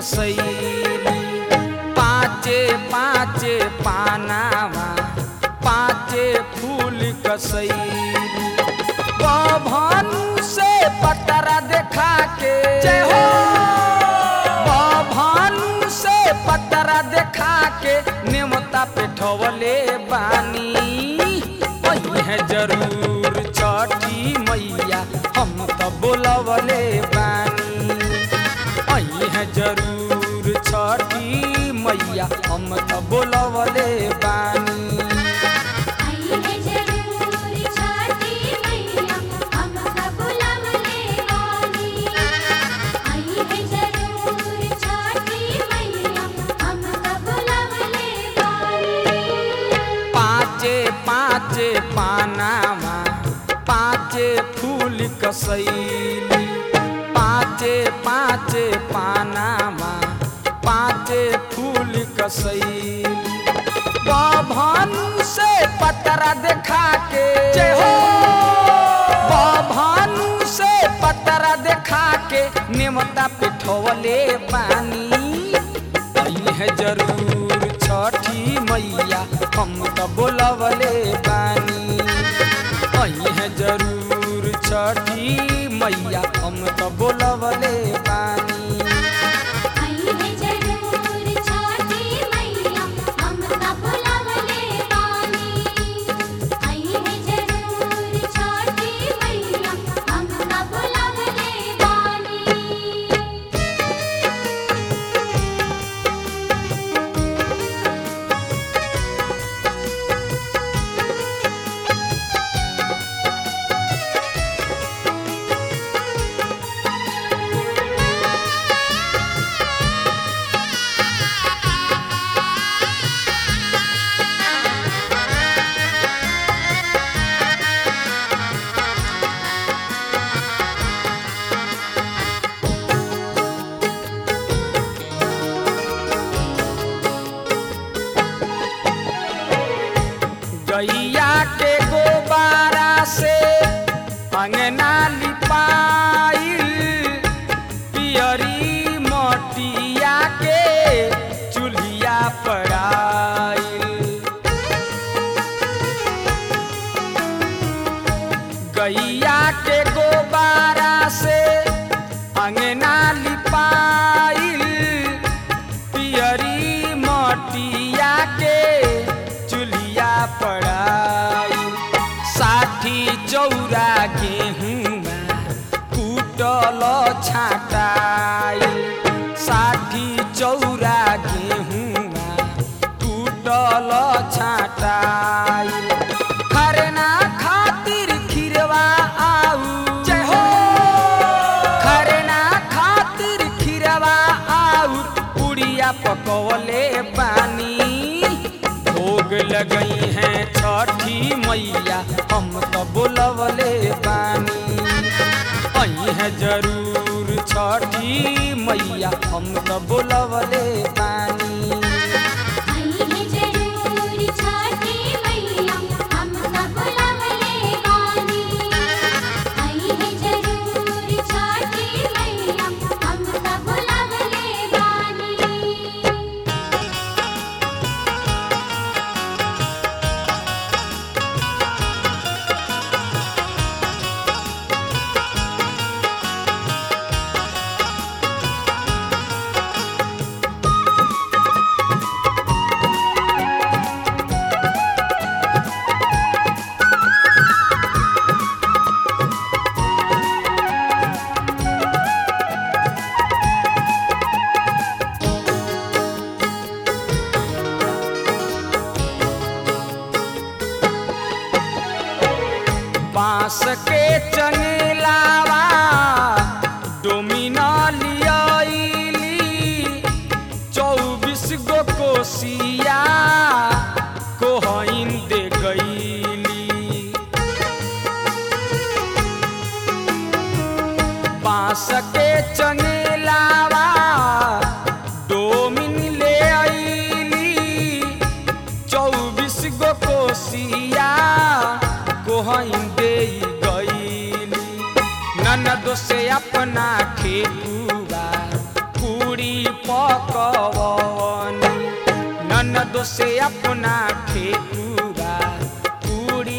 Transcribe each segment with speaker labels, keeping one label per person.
Speaker 1: कसैली पाँचे पाँचे पानावा पाँचे फूल कसैली भानु से पतरा देखा के जय हो भानु से पतरा देखा के नेमता पे ठवले बानी वही है जरूर छठी मैया हम तो बोलवले बानी वही है जरूर छठी मैया हम तो बोलवले बानी
Speaker 2: आई है जरूर छठी मैया हमका बुलावले वाली आई है जरूर छठी मैया हमका बुलावले वाली
Speaker 1: पाँचे पाँचे पानावा पाँचे फूल कसैली पाँचे पाँचे पानावा पाँचे फूल कसैली भानु से पतरा देखा के जय हो भानु से पतरा देखा के नेमता पिठवले पानी आई है जरूर छठी मैया हम तो बोलवले बानी आई है जरूर छठी मैया हम तो बोलवले बानी
Speaker 2: आई है जरूर छठी मैया हमका बुलावले वाली आई है जरूर छठी मैया हमका बुलावले वाली
Speaker 1: गैया के गोबारा से अंगना लिपाइल पियरी मटिया के चूल्हिया पड़ाइल गैया के गोबारा से अंगना लिपाइल पियरी मटिया के चूल्हिया पड़ाई साठी चौरा गेहुआ कुटल छाटाई साठी चौरा गेहुआ कुटल छाटाई खरना खातिर खिरवा आऊ जय हो खरना खातिर खिरवा आऊ पुड़िया पकवले पानी भोग लगई हैं छठी मैया हम तो बोलवले बानी आई है जरूर छठी मैया हम तो बोलवले बानी
Speaker 2: आई है जरूर छठी मैया हमका बुलावले वाली आई है जरूर छठी मैया हमका बुलावले वाली
Speaker 1: बांस के चंगलावा डोमिना लियाइली चौबीस गो कोसिया कोहइन दे गईली बांस के चंगलावा डोमिन ले आईली चौबीस गो कोसिया कोहइन दे गईली ननद से अपना खेतुआ पूरी प पकवनी ननद से अपना ठेकुआ पूरी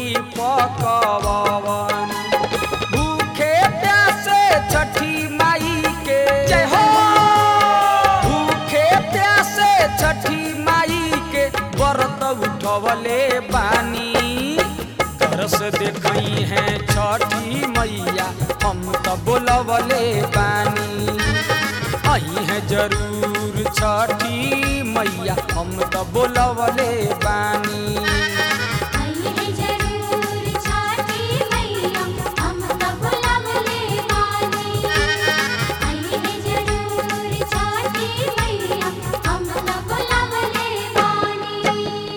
Speaker 1: पकवनी भूखे प्यासे छठी माई के जय हो भूखे प्यासे छठी माई के व्रत उठवले बानी तरस देखई है छठी मैया हम तो बोलवले बानी आई है जरूर छठी मैया हम तो बोलवले बानी
Speaker 2: आई है जरूर छठी मैया हम सब लवले बानी आई है जरूर छठी मैया हम सब लवले बानी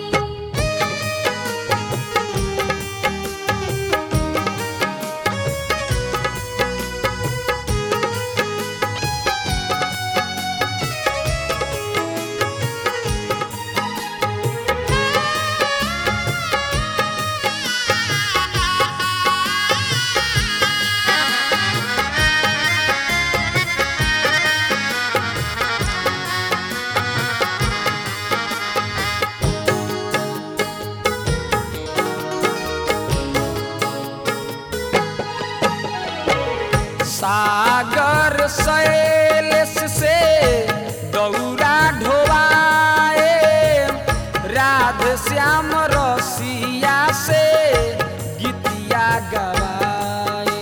Speaker 1: सागर शैलेश से दौरा ढोवाए राधे श्याम रसिया से गीतिया गवाए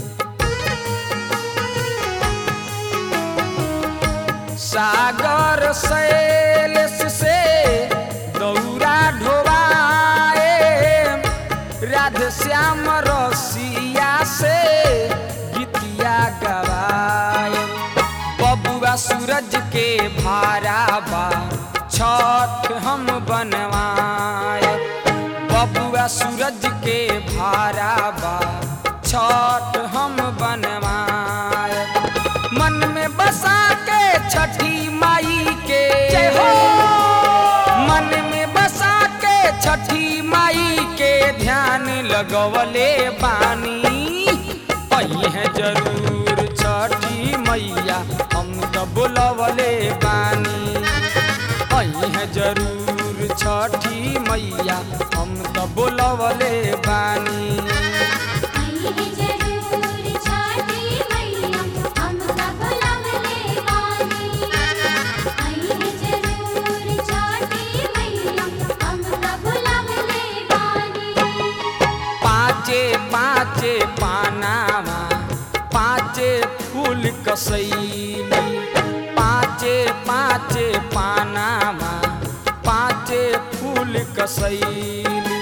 Speaker 1: सागर शैलेश से दौरा ढोवाए राधे श्याम रसिया से गीतिया गवाए बबुआ सूरज के भारा बा छठ हम बनवाए बबुआ सूरज के भारा बा छठ हम बनवाए मन में बसा के छठी माई के जय हो मन में बसा के छठी माई के ध्यान लगवले बानी आई है जरूर छठी मैया हम तो बुलवले बानी आई है जरूर छठी मैया हम तो बुलवले बानी
Speaker 2: आई है जरूर छठी मैया हम सब लवले बानी आई है जरूर छठी मैया हम सब लवले बानी
Speaker 1: पाँचे पाँचे पानामा पाँचे फूल कसैली पाँचे पाँचे पानामा पाँचे फूल कसैली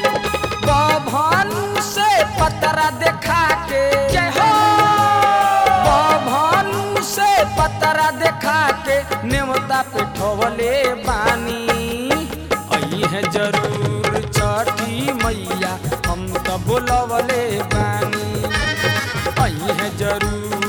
Speaker 1: बभनु से पतरा देखा के जय हो बभनु से पतरा देखा के नेवता पे ठवले बानी आई है जरूर छठी मैया हम तो बुलवले बानी आई है जरूर